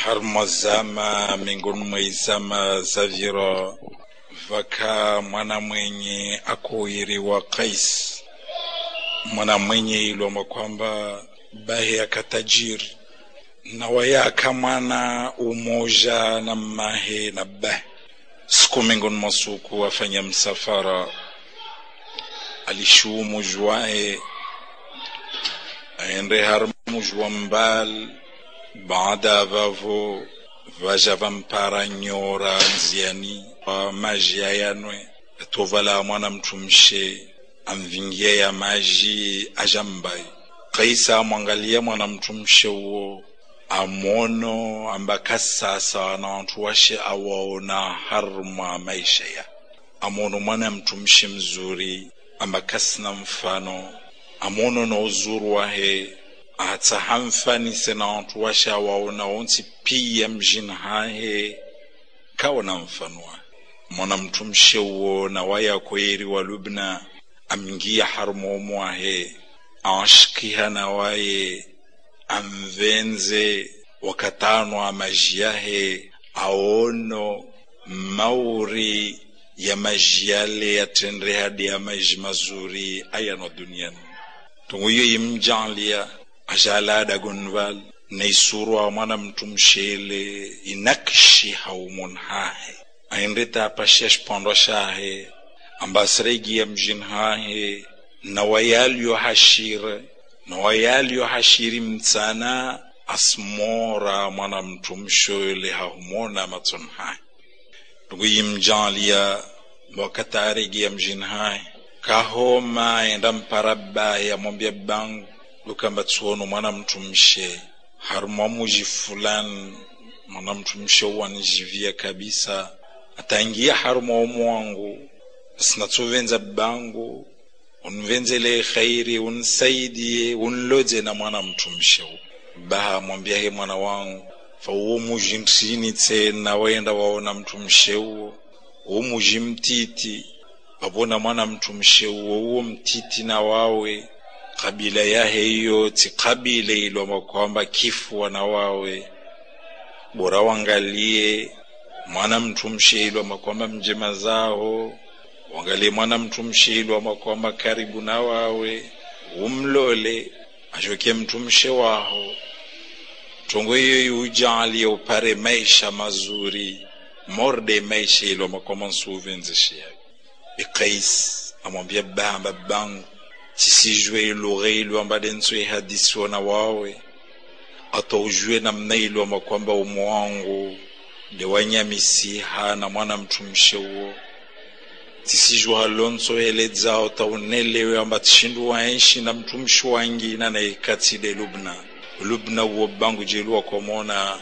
harmo zama miongoni mwa izama za viro vaka mwana mwenye akuiriwa Kais, mwana mwenye ilomba kwamba bahe akatajiri na wayaka mwana umoja na mahe na bahe siku miongoni mwa suku afanya msafara alishuu mujwae aende har mujwa mbal baada vavo vaja vampara nyora nziani wa maji ayanwe atovala mwana mtumshe amvingia ya maji ajambai kaisa amwangalia mwana mtumshe uo amono ambaka sasa na wantu washe awaona harma maisha ya amono mwana mtumshi mzuri ambaka sina mfano amono na uzuru wahe ata hamfanise na wantu washe awaona onti pia mjini hahe kawa na mfano wa mwana mtumshe uo na waya kweri wa lubna amngia harmomo wahe awashikiha na waye amvenze wakatano amajiahe aono mauri ya maji yale yatendre hadi ya maji mazuri ayano duniani tunguyo yimjalia ajalada gonval na isurwa mwana mtumshele inakshi haumun hahe aindeta apashia shpando shahe ambasregi ya mjin hahe na wayalyo hashire na wayalyo hashiri mtsana asmora mwana mtumshoyle hahumona matson hai ndugu yimjalia wakataregia mjini hai kahoma enda mparaba yamwambia bangu lukamba tsuono mwana mtumshe harumwa muji fulani mwana mtumshe wanijivia kabisa ataingia harumwa omu wangu sinatsuvenza bangu unvenzele khairi unsaidie unloje na mwana mtumshe baha mwambia he mwana wangu fa uwo muji ntini tsena waenda waona mtumshe uwo uwo muji mtiti wavona mwana mtumshe uwo uwo mtiti na wawe kabila yahe iyo ti kabila iloma kwamba kifua na wawe bora wangalie mwana mtumshe iloma kwamba mjema zao wangalie mwana mtumshe iloma kwamba karibu na wawe umlole ashoke mtumshe waho tongo iyo iujalie upare maisha mazuri morde maisha iloma kwamba nsuvenzeshia bikais amwambia bamba bangu tisijue lugha ilwamba denswe hadisi wana wawe ataujue namna ilwamba kwamba umo wangu lewanyamisiha na mwana mtumshe uo tisijue halonso hele dzao taunelewe amba tishindu waenshi na mtumshi wangina na ikatile lubna lubna uo bangu jeluwa komona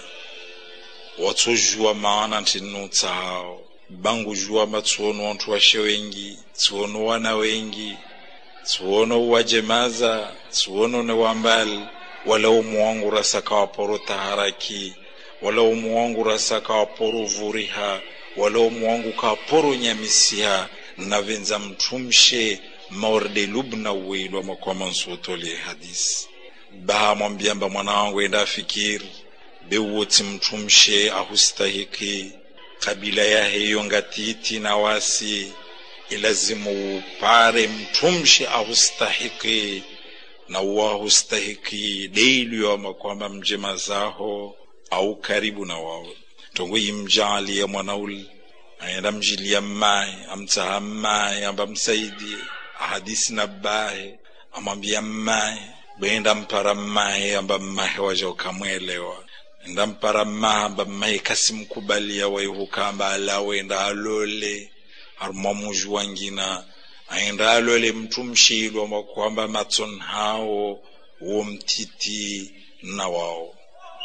watsojua maana ntinutsa hao bangu jua matsuono wantu washe wengi tsuono wana wengi tsuono wajemaza tsuono ne wambali wala umu wangu rasaka waporo taharaki wala umu wangu rasaka waporo vuriha wala umu wangu kaporo nyamisiha navenza mtumshe maorde lubna uwilwa makwama nsutole hadisi baha mwambiamba mwana wangu enda fikiri bewoti mtumshe ahustahiki kabila yaheyo ngatiti na wasi ilazimu upare mtumshi ahustahiki na wahustahiki deiliyoma kwamba mjema zaho au karibu na wawe tongo yimjalia mwanauli aenda mjilia mmaye amtsaha mmaye amba msaidie ahadisi na bahe amwambia mmaye benda mpara mmaye amba mmahe waja ukamwelewa enda mpara mmahe amba mmahe kasimkubalia waihukamba alawenda alole harumwa muji wangina aenda alole mtu mshilwa kwamba matson hao wo mtiti na wao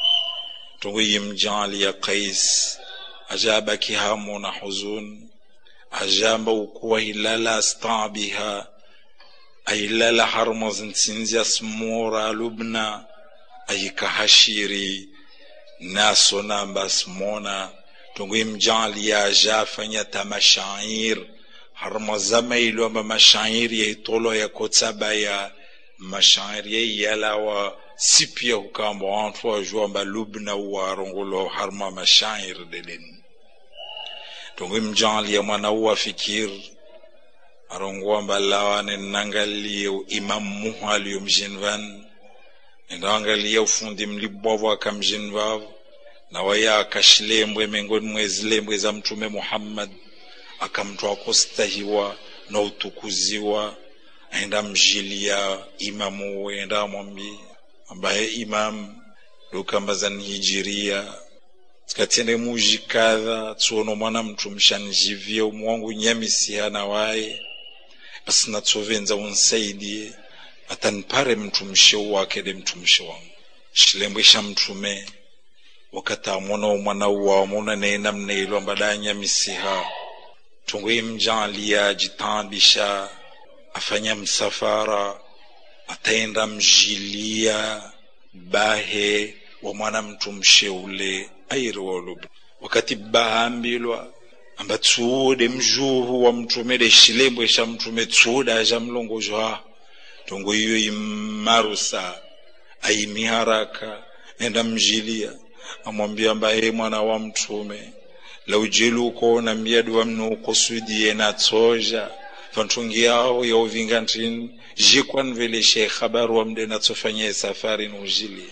tongo yimjali ya kais ajabaki hamu na huzun ajamba ukuwa hilala astabiha ailala harumwa zinsinzi asmura lubna ayikahashiri naso namba asmona tongo imjali ya ajafanya tamashair harma zama ilo amba mashairi ya itolo ya kotsaba ya mashairi ya yalawa si pia hukamba wantu wajua amba lubna warongolo harma mashair delen tongo mjalia mwana uwa fikir arongo amba lawane nangalie imam muhu aliyo mjinvan nendaangalie ufundi mlibwavu akamjinvavu na waya akashilembwe miongoni mwe zilembwe za mtume muhammad akamtwa kustahiwa na utukuziwa aenda mjilia imamu we enda amwambie ambaye imam dokambazani hijiria tikatende muji kadha tsuono mwana mtu mshanjivie umwangu nyamisihana waye basi natsovenza unsaidie atanipare mtumishe wake de mtumishe wangu shilembwe sha mtume wakati amona umwana uwa amona nena mneilo ambada nyamisiha tungwe mjalia jitambisha afanya msafara ataenda mjilia bahe wa mwana mtu msheule airiwolubu wakati bahambilwa amba tsuude mjuhu wa mtume de shilembwe sha mtume tsuuda aja mlongozwa tongo iyo imarusa aimiharaka enda mjilia amwambia mbaye mwana wa mtume laujelu ukona mbiadu wa mnu ukosudie na tsoja vantungi yao ya uvinga ntini jikwan vele she khabaru wa mde natsofanya safari nujili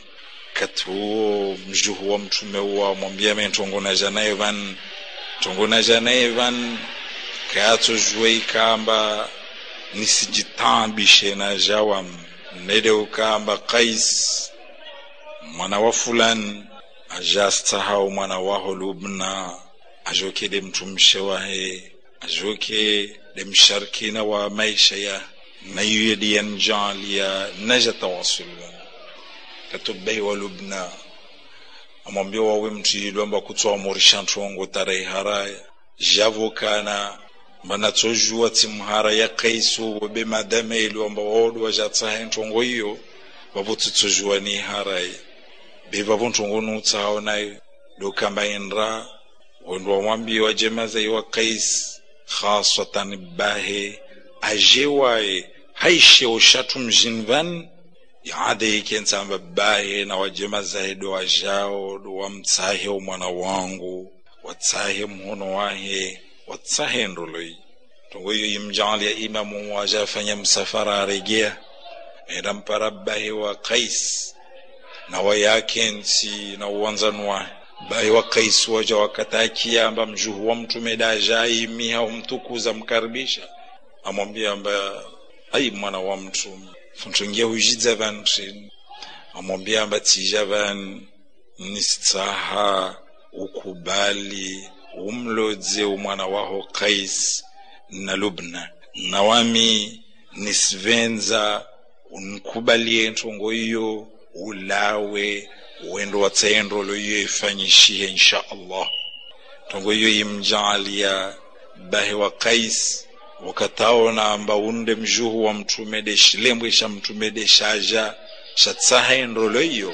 katuo mjuhu wa mtume wa mwambia me ntongo na janaye van tongo na janaye van kayatso jwe ikamba nisijitambishe na jawam nede ukamba kais mwana wa fulani ajastahau mwana waho lubna ajoke de mtumshe wahe ajoke de msharkina wa maisha ya na yuye diyan jalia naja tawasulun katubei wa lubna amwambia wawe mtuyilwa mba kutsoa morisha ntongo tarai haraya javokana mbana tsojua timhara ya kaisu wabe madame ilwa mba wodo wajatsaha ntongo iyo wabo tutsojua ni haraya beva vontongo nutsao nayo dokamba inra wendo wamwambi wa jemaza iwa kais khasatan bahe ajewaye haishe ushatu mjinvan yaade ikensamba bahe na wajemaza do wajao do wamtsahe umwana wangu watsahe mhono wahe watsahe ndoloi tongo iyo imjalia imamu wajafanya msafara aregea enda mpara bahe wa kais na wayakensi na uwanzanwa bai wa kaisi waja wakatakia amba mjuhu wa mtume dajai miha umtukuza mkaribisha amwambia amba ai mwana wa mtume funtungia hujidza vantrini amwambia amba tija van nisitsaha ukubali umlodze umwana waho kais na lubna nawami nisivenza unkubalie ntongo iyo ulawe wendo watsaendo loyo ifanyishihe insha allah tongo iyo imjalia bahe wa kais wakataona amba unde mjuhu wa mtume de shilembwe sha mtume de shaja shatsahaendo loyo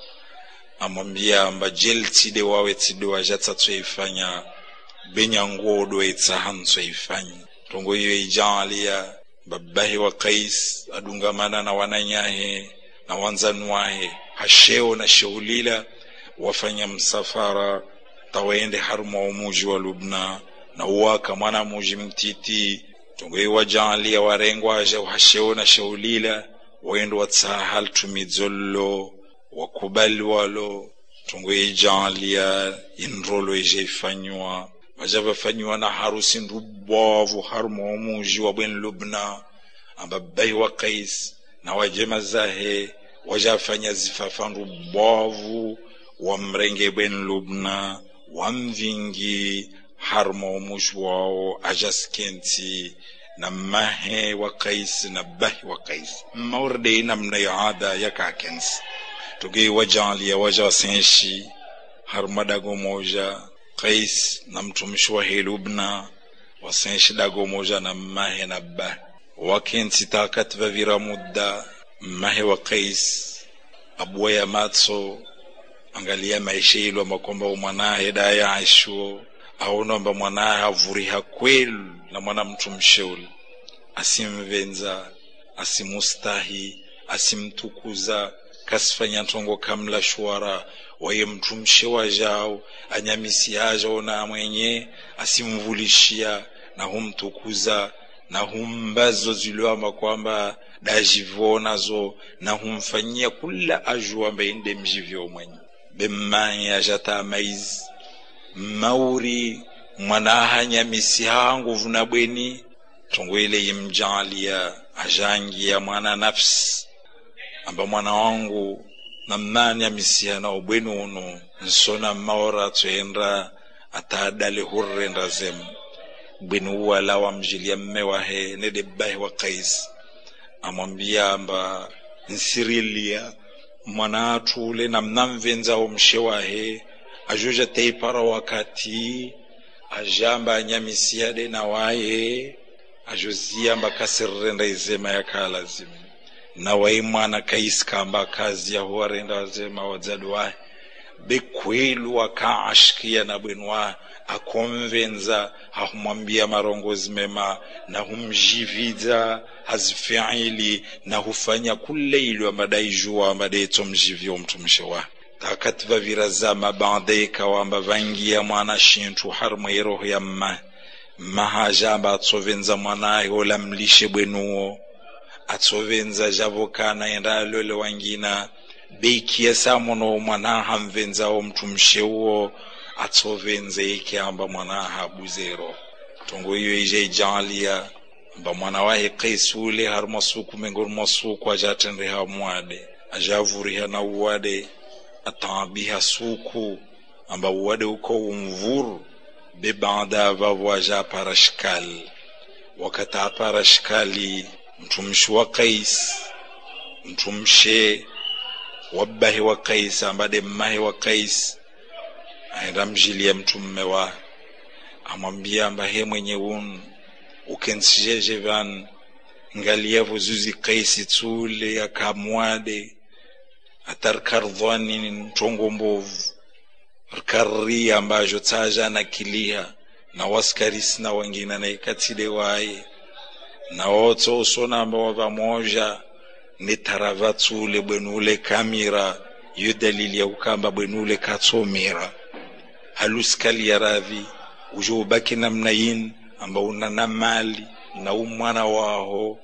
amwambia amba jel tside wawe tside waja tsatsoifanya benyangodo etsaha ntsoifanya tongo iyo ijalia babahe wa kais adungamana na wananyahe na wanzani wahe hasheo na sheulila wafanya msafara tawaende haruma umuji wa lubna na uwaka mwana muji mtiti tongoi wajalia warengwa aja hasheo na sheulila waende watsahal tumidzollo wakubali walo tongoi jalia inrolo ije ifanywa vaja vafanywa na harusi ndubwavu haruma umuji wa bwen lubna amba bai wa kais na wajema zahe wajafanya zifafandu bovu wa mrenge bwen lubna wa mvingi harma umushi wao ajaskenti na mahe wa kais na bahi wa kais maurde namna ya ada ya kakens tuge wajalia waja wasenshi harma dago moja kais na mtumishi wa helubna wasenshi dago moja na mahe na bahi wakenti takat vavira mudda mahe wa kais abuwa ya matso angalia maisha ilo amba kwamba umwanahe daya aishuo aonomba mwanahe avuriha kwelu na mwana mtu msheuli asimvenza asimustahi asimtukuza kasifanya ntongo kamla shwara waye mtumshe wajao anyamisi ajao na mwenye asimvulishia na humtukuza na humbazo ziliwamba kwamba dajivonazo na humfanyia kula ajua mbainde mjivyo mwenye bemmanya jata maizi mauri mwanaha nyamisi hanguvu na bweni tongwele yimjalia ajangia mwana nafsi amba mwana wangu namnani amisiha na ubweni uno nsona maora twenda atadale hurrenda zem bweni uwala wamjilia mme wahe nedebbahi wa kais amwambia amba nsirilia mwana atule namnamvenzao mshe wahe ajoja teipara wakati ajamba anyamisiade na waye ajoziyamba kasirrenda izema yakalazimu na wai mwana kaisi kamba kazi yaho arenda wazema wadzadu wahe bekwelu akaashikia na bwenu wahe akomvenza hahumwambia marongozi mema na humjividza hazifiili na hufanya kule ilio amadai jua amadetso mjivyo mtumishe wahe takati vavirazama bande ikawamba vangia mwana shintu harumwe roho ya mma mahajamba atsovenza mwanaye ola mlishe bwenuwo atsovenza javokana enda alole wangina beikia samono mwana hamvenzawo mtumshe uwo atsovenze ikiamba mwana habuzero tongo iyo ije ijalia mba mwana wahe kaisule har masuku mengor masuku ajatendre hamwade ajavuriha na uwade atabiha suku amba uwade uko umvuru be baada vavo aja parashkal wakati aparashkali mtumshi wa kais mtumshe wabbahi wa kais ambade mmahi wa kais aenda mjilia mtumme wa amwambia amba he mwenye un ukenshijeje van ngaliavo zuzi kaisi tsule akamwade atarkardhwani ntongo mbovu rkarri ambajo tsaja na kiliha na waskarisi na wengine na ikatile waye na woto usona amba wava moja ni tarava tsule bwenule kamira yo dalili ya kukamba bwenule katsomira haluskali ya ravi ujo ubaki namna yin amba una na mali na umwana waho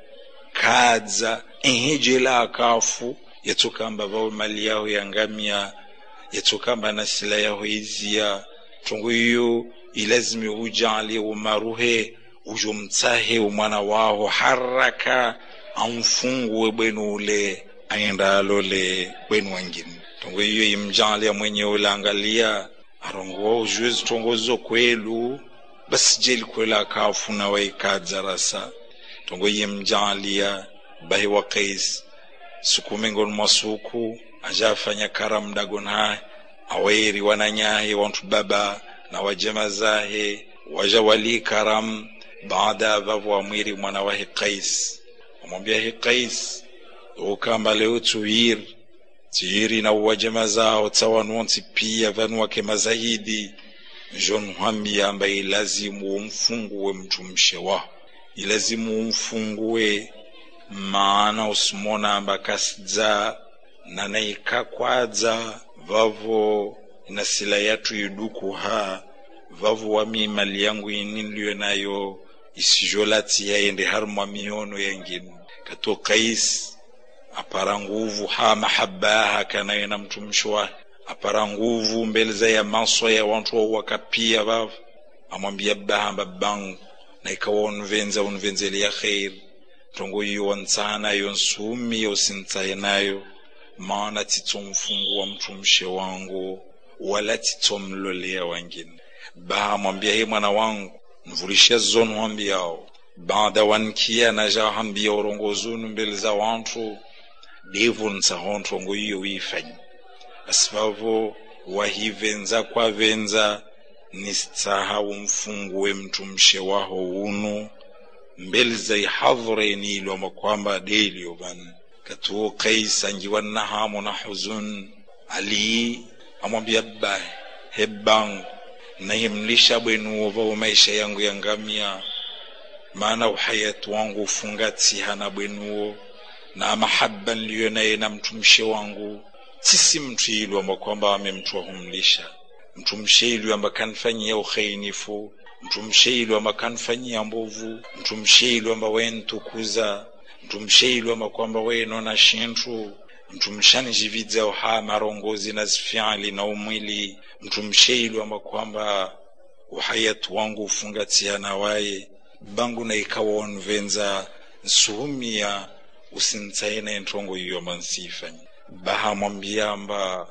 kadza ehejela akafu yatsokamba vawe mali yaho yangamia yatsokamba na sila yaho izia tongo iyo ilazimi ujali umaruhe ujo mtsahe umwana waho haraka amfungue bwenu ule aenda alole bwenu wengine tongo iyo imjalia mwenye ulangalia arongo ujwezi tongozo kwelu basi jeli kwela akafuna waikadza rasa tongo yimjalia bahi wa kais suku mingoni mwa suku ajafanya karam dagon hahe aweri wananyahe wantu baba na wajema zahe waja wali karam baada vavo wamwiri mwana wahe kais wamwambia he kais ukamba leo tuwiri tiyiri na wajema zao tsawanonsi pia vanu wake mazahidi jon hwambia amba ilazimu umfungue mtumshe wao ilazimu umfungue maana usimona amba kasidza na naikakwadza vavo na sila yatu iduku ha vavo wami mali yangu ini niliyo nayo isijolati yaende har mwa miono yengine kato kais apara nguvu ha mahabaha kanaye na mtumishi wake apara nguvu mbele za ya maso ya wantu wa wakapia vavo amwambia bahamba bangu na ikawa unvenza unvenzele ya kheri tongo iyo wantsana yo nsumi yosintaye nayo maana titsomfungua mtumishe wangu wala titsomlolea wangine baha mwambia he mwana wangu nvulishe zonu hambiyao baada wankia naja hambia urongozunu mbele za wantu devu nsahontongo iyo wifanyi asivavo wahivenza kwavenza nisitsaha umfungue mtumshe waho unu mbele za ihadhureni ilwama kwamba delio van katuo kais anjiwa na hamu na huzun ali amwambia ba hebangu nahimlisha bwenu vao maisha yangu yangamia maana uhayatu wangu ufungatiha na bwenuo na mahaba niliyo naye na mtumshe wangu sisi mtu ilu amba kwamba amemtwa humlisha mtumshe ilu amba kanfanyia ukhainifu mtumshe ilu amba kanfanyia mbovu mtumshe ilu amba wentukuza mtumshe ilu amba kwamba wenona shintu mtumshani jividza uha marongozi na zifyali na umwili mtumshe ilu amba kwamba uhayatu wangu ufungatiana waye bangu na ikawa onvenza nsuhumia usintsaina entongo iyo amba nsifanyi baha mwambiamba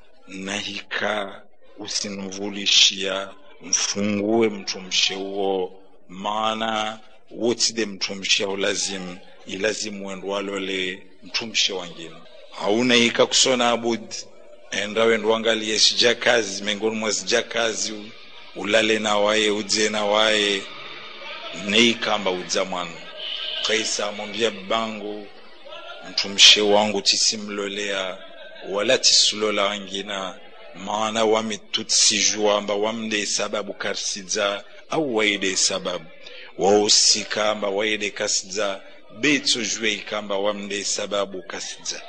nahika usinvulishia mfungue mtumshe uo maana wotide mtumshe ulazimu ilazimu wendo walole mtumshe wangine haunaika kusona abud enda wendo wangalie sija kazi miongoni mwa sija kazi ulale na waye udze na waye neikamba udza mwana kaisa mwambia bangu mtumshe wangu tisimlolea wala tisulola wangina maana wami tutsijua amba wamde sababu karsidza au waide sababu wahusika amba waide kasidza betsojue ikamba wamde sababu kasidza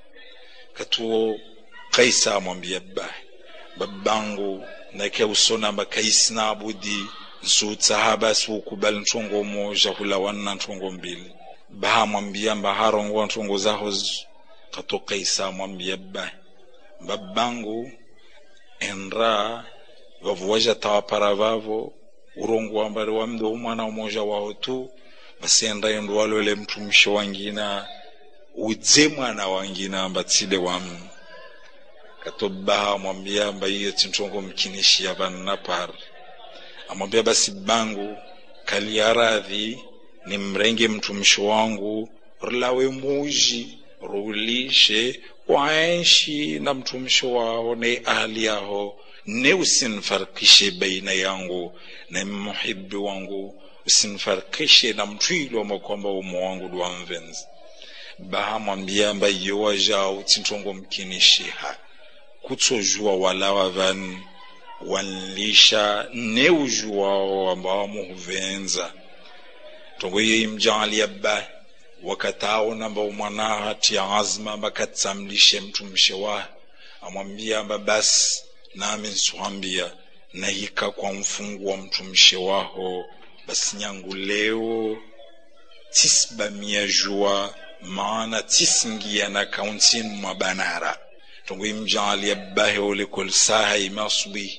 katuo kaisa amwambia babahi babangu nake usona amba kaisina abudi nsutsahaba siukubali ntongo moja hula wanna ntongo mbili baha mwambia mba harongo ntongo zaho katoka isa mwambia ba babangu enra vavuwaja tawapara vavo urongo wambari wamde umwana umoja waho tu basi enra endo walole mtumishi wangina udze mwana wangina amba tsile wamu kato baha mwambia mba iyo tintongo mkinishia vanna par amwambia basi bangu kaliaradhi ni mrenge mtumishi wangu rilawe muji rulishe waenshi na mtumishi wao ne ahli yaho ne usinfarikishe baina yangu na muhibi wangu usinfarikishe na mtwilo makwamba umo wangu dwamvenzi bahamwambia mba iyo wajao tintongo mkinishiha kutsojua walawa vani wanlisha ne ujuwao ambao muhuvenza tongo iyo imjaalia ba wakatao namba umwanaha tia azma amba katsamlishe mtumishe wa amwambia amba basi nami nsuhambia nahika kwa mfungu wa mtumishe waho basi nyangu leo tisbamia jua maana tisingia na kauntini mwa banara tongo imjaalia bahe olekol saha imasubi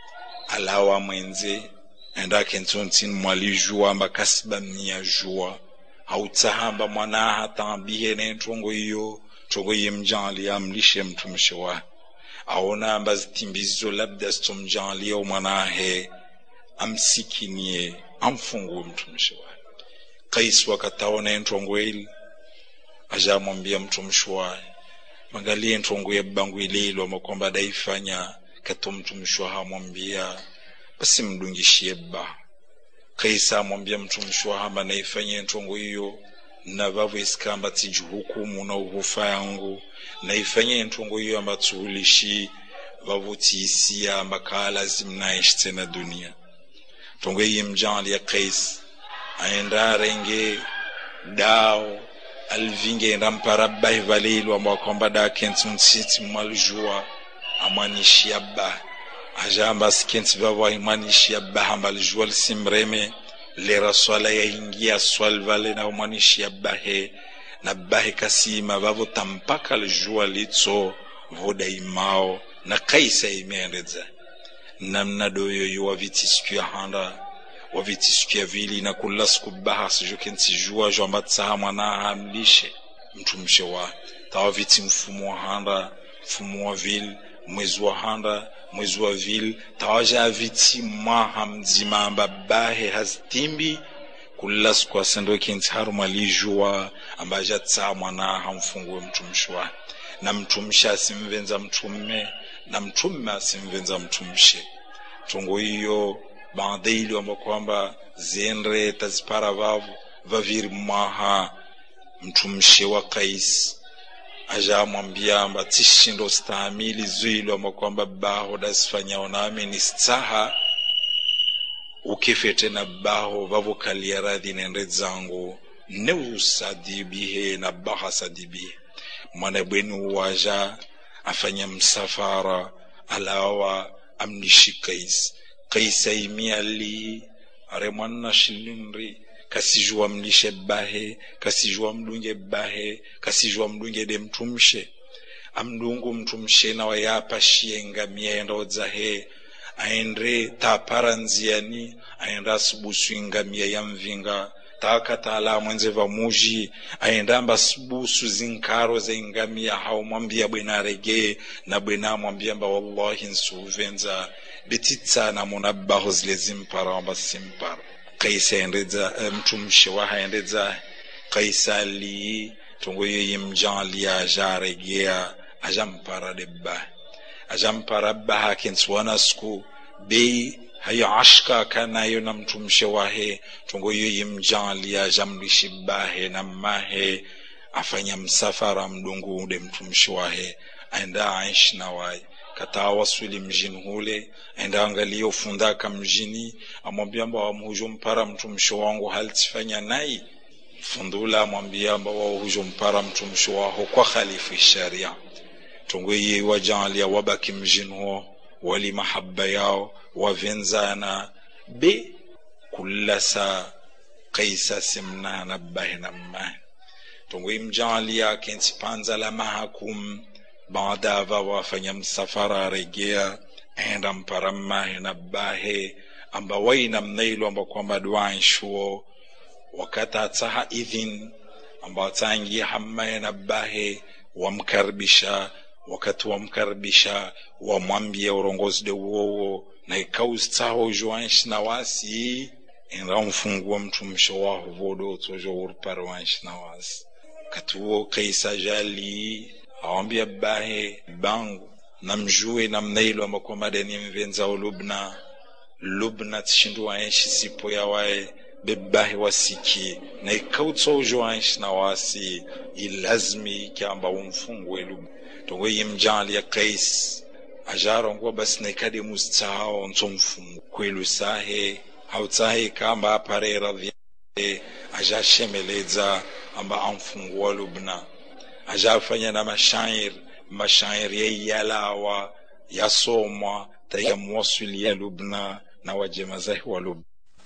alawa mwenze enda kentontini mwalijua amba kasibamia jua hautahamba mwanaha tambihe ne ntongo iyo tongo yimjaalia amlishe mtumishi wa aona amba zitimbizo labda sitomjaalia mwanahe amsikinie amfungue mtumishi wa kaisi wakataona entongo ili ajamwambia mtumishi waye mangalie ntongo ya bangu ililo makwamba daifanya kato mtumishi wa hamwambia basi mdungishie ba kaisa amwambia mtumishi wa hamba naifanye ntongo hiyo na vavu isikamba tijihukumu na uhufa yangu naifanye ntongo hiyo amba tuhulishi vavu tiisia amba kaa lazim naishi tena dunia tongo hiyi mjali ya kais aenda renge dao alvinge enda mpara bahi valelu amba kwamba da kenti msiti mwalijua amwanishia ba ajamba sikenti vavo aimwanishia ba hamba lijua lisimreme lera swala yaingia swal vale na umwanishia bahe na bahe kasima vavo tampaka lijua litso voda imao na kaisa imeendeza namna doyo yo waviti siku ya handa waviti siku ya vili na kula siku baha sijo kenti jua jo amba tsaha mwana hamlishe mtumishe wa tawa viti mfumo wa handa mfumo wa vili mwezi wa handa mwezi wa vili tawaja viti mwaha mzima amba bahe hazitimbi kula siku asendo kenti haru mwalijua amba aja tsaha mwana hamfungue mtumishi wa na mtumishi asimvenza mtume na mtume asimvenza mtumishi tongo hiyo baadhi amba kwamba ziendre tazipara vavu vaviri mwaha mtumishi wa kaisi ajamwambia amba tishindo stahamili zwilo amba kwamba baho dasifanyao nami ni staha ukifete na baho vavokalia radhi nende zangu neusadibihe na bahasadibihe mwana bwenu waja afanya msafara alawa amnishi kais kaisaimiali are mwanna shilinri kasijua mlishe bahe kasijua mdunge bahe kasijua mdunge de mtumshe amdungu mtumshe na wayapa shienga mienda odzahe aendre tapara nziani aenda asibusu ingamia ya mvinga taakatala mwenze va muji aenda amba sibusu zinkaro za ingamia haumwambia bwena arege na bwena amwambia mba wallahi nsuvenza betitsana muna baho zile zimpara amba simpara kaisa endedza mtumshe wa haendedza kaisa ali tongo yeye mjali aja aregea aja mpara de ba aja mpara ba hakinsuwana siku bei hayo ashka kanayo na mtumshe wahe tongo yeye mjali aja mlishi bahe na mahe afanya msafara mdungu ude mtumshi wahe aenda aishi na waye kataa waswili mjini hule aenda angalia ufundaka mjini amwambia mba wamhujo mpara mtumshi wangu halitifanya nai fundula amwambia mba wahujo mpara mtumshi waho kwa khalifu sharia tongo ye wajalia wabaki mjini huo wali mahaba yao wavenzana be kullasa kaisa simnana bahina mmahi tongo imjalia kensi panza la mahakum baada ava wafanya msafara regea enda mpara mmahi na bahe amba waina mnailu amba kwamba duanshuo wakati ataha idhin amba ataingia hammahe na bahe wamkaribisha wakati wamkaribisha wamwambia urongozi de uwowo na ikaustaho joanshi na wasi enda mfungua mtumisho waho vodo tojo urpare wanshi na wasi kati uwo kaisa jali awambia bahe bangu namjue namnailo amba kwamba deni mvenzao lubna lubna tishindu waenshi sipo ya wae bebahe wasiki na ikautso ujo waenshi na wasi ilazmi kyamba umfungwe lubna tongo yimjali ya kais ajarongwa basi naikade mustao nso mfungu kwelu sahe hautsahe kamba apare radhi ajashemeleza amba amfungua lubna ajafanya na mashair mashair yaiyalawa yasomwa tayamwasulia lubna na wajema zahi wa lubna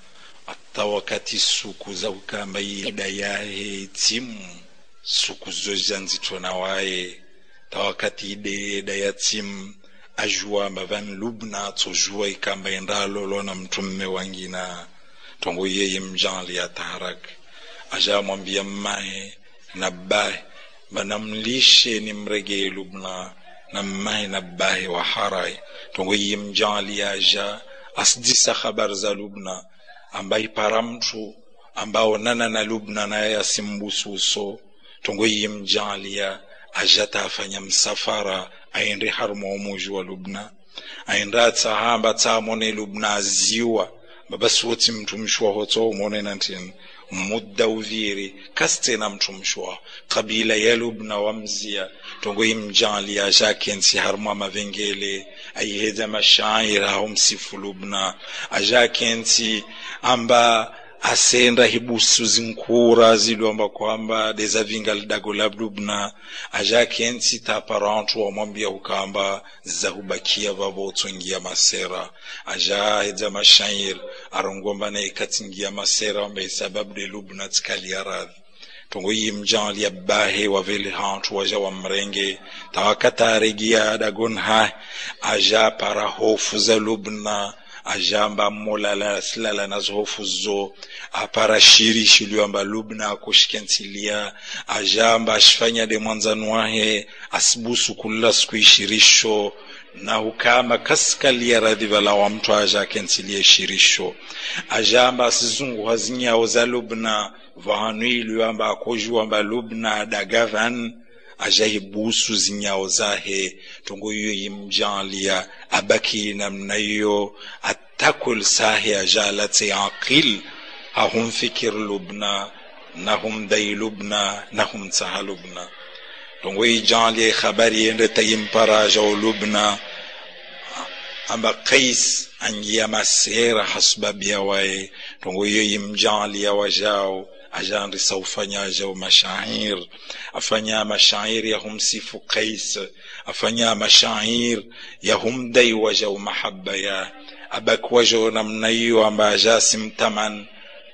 hata wakati suku za ukamba ida yahe timu suku zoja nzito na waye ta wakati ide da ya timu ajua mavan lubna tojua ikamba endalolo na mtumme wangina tongo yeye mjanli ya taharak aja mwambia mmae na bae banamlishe ni mregee lubna na mmae na bae wa harai tongo yeye mjanli aja asdisa khabar za lubna ambaye para mtu ambao nana na lubna naye asimbususo tongo yeye mjalia ajata afanya msafara aende haruma umuji wa lubna aende atsahamba tsamone lubna aziwa babasi woti mtumishi waho tso umone nantini mudda uviri kasitena mtumishi waho kabila ya lubna wamzia tongo imjali ajakensi haruma mavengele aiheza mashaira aho msifu lubna ajakensi amba asenda hibusu zinkura zilomba kwamba dezavinga lidago la lubna ajakensi taparantu wamwambia ukamba zahubakia vavotsongia masera aja hedza mashair arongomba na ikatingia masera wamba sababu de lubna tikalia radhi tongo yi mjali ya bahe wavele hantu waja wa mrenge tawakata regia dagon ha aja para hofu za lubna ajamba molala silala nazo hofu zo apara shiri shiliwamba lubna akushikensilia ajamba ashifanya de mwanzanu wahe asibusu kulla siku ishirisho na hukama kasikalia radhi vala wa mtu aja akensilie shirisho ajamba asizungu hazinyawo za lubna vahanu iliwamba akojuwamba lubna dagavan ajahibusu zinyawo zahe tongo iyo yimjalia abaki namna iyo atakul sahe ajalate aqil hahum fikir lubna nahum dai lubna nahum tsaha lubna tongo ijalia khabari yende tayimpara jaw lubna amba kais angia masera hasbabia waye tongo iyo yimjalia wajao ajaandisa ufanyaja mashair afanya mashair ya humsifu Qais afanya mashair ya humdai waja mahaba ya abakwaja namna hiyo amba ajasimtaman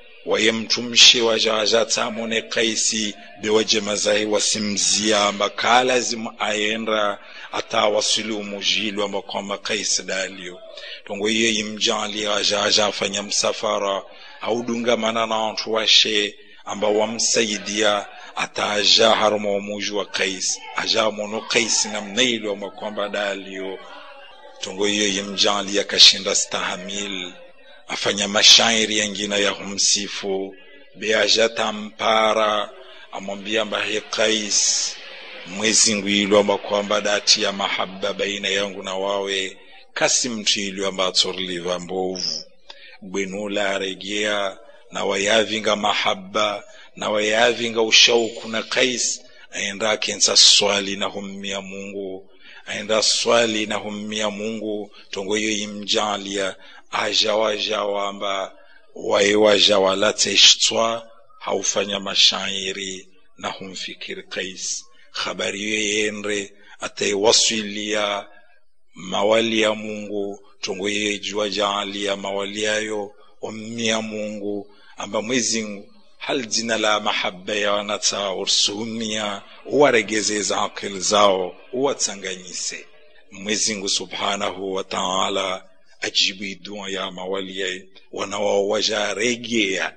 wayemtumshi waja ajatamone Qaisi bewaje mazahi wasimzia amba kalazimu aenda atawasili umujili amba kwamba Qais dalio tongo iye imjali aja ajafanya msafara audungamana na wantu washe amba wamsaidia ataja haruma umuji wa Qais aja mono Qais namna ile amba kwamba dalio tongo iye imjali akashinda stahamil afanya mashairi yengine ya humsifu beaja tampara amwambia mbahe Qais mwezi ngwilo amba kwamba dati ya mahaba baina yangu na wawe kasi mtu ilio amba atorliva mbovu bwenula aregea na wayavinga mahaba na wayavinga ushauku na Qais aenda akensa swali na hummia Mungu aenda swali na hummia Mungu tongo iyo imjalia ajawajawa amba waye wajawalateshtwa haufanya mashairi na humfikiri Qais habari hiyo yendre ataiwasilia mawali ya Mungu tongo yeye jua jaalia mawali yayo wammia Mungu amba mwezi hal jina la mahaba ya wanata ursuhumia uwaregezeza akili zao uwatsanganyise Mwezingu subhanahu wa ta'ala ajibu dua ya mawali wanawao wajaregea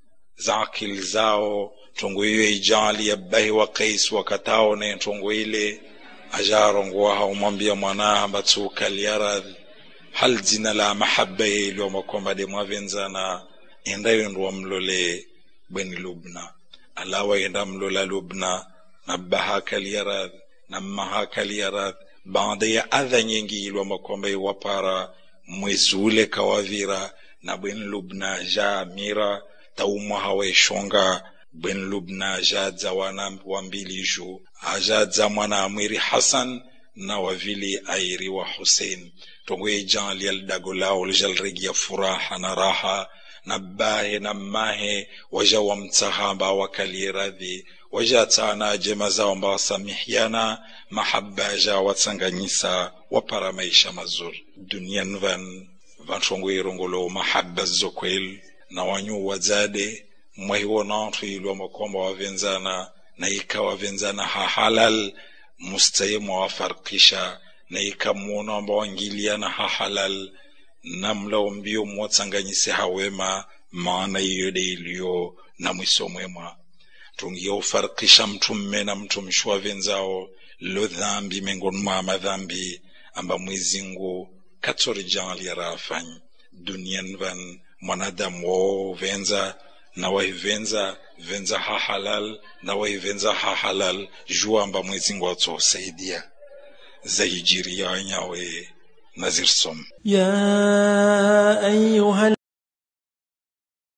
za akili zao tongo hiyo ijali ya bahi wa Qais wakatao ne tongo ile ajarongoa haumwambia mwanaha mbatuka liaradhi hal jina la mahaba ilo makomba de mwavenzana endayo ndo mlole bweni lubna alawa enda mlola lubna na bahaka liaradhi na mahaka liaradhi baada ya adha nyingi ilo makomba iwapara mwezi ule kawavira na bweni lubna ja mira taumwa haweshonga bwen lubna jadza wana wambili ju ajadza mwana amwiri hasan na wavili airi wa husein tongoye jan lial dago lao ljalregia furaha na raha na bahe na mahe waja wamtsahamba wakalie radhi waja tsana jema zao mba wasamihiana mahaba ja watsanganyisa wapara maisha mazuri dunian van vantongo irongolo mahaba zokwel na wanyu wazade mwahiwo nantu ilwa makwamba wavenzana na ikawa venzana hahalal mustaye mwawafarkisha na ikamwona amba wangiliana hahalal namla mbio mwatsanganyise hawema maana iyode iliyo na mwiso mwema tungia ufarkisha mtu mme na mtu mshwa venzao lo dhambi miongoni mwa madhambi amba mwezingu katori jali yarafanyi dunian van mwanadamu wo venza na waivenza venza ha halal na waivenza ha halal jua amba mwezingu atosaidia zaijiri yanyawe nazirsom يا أيها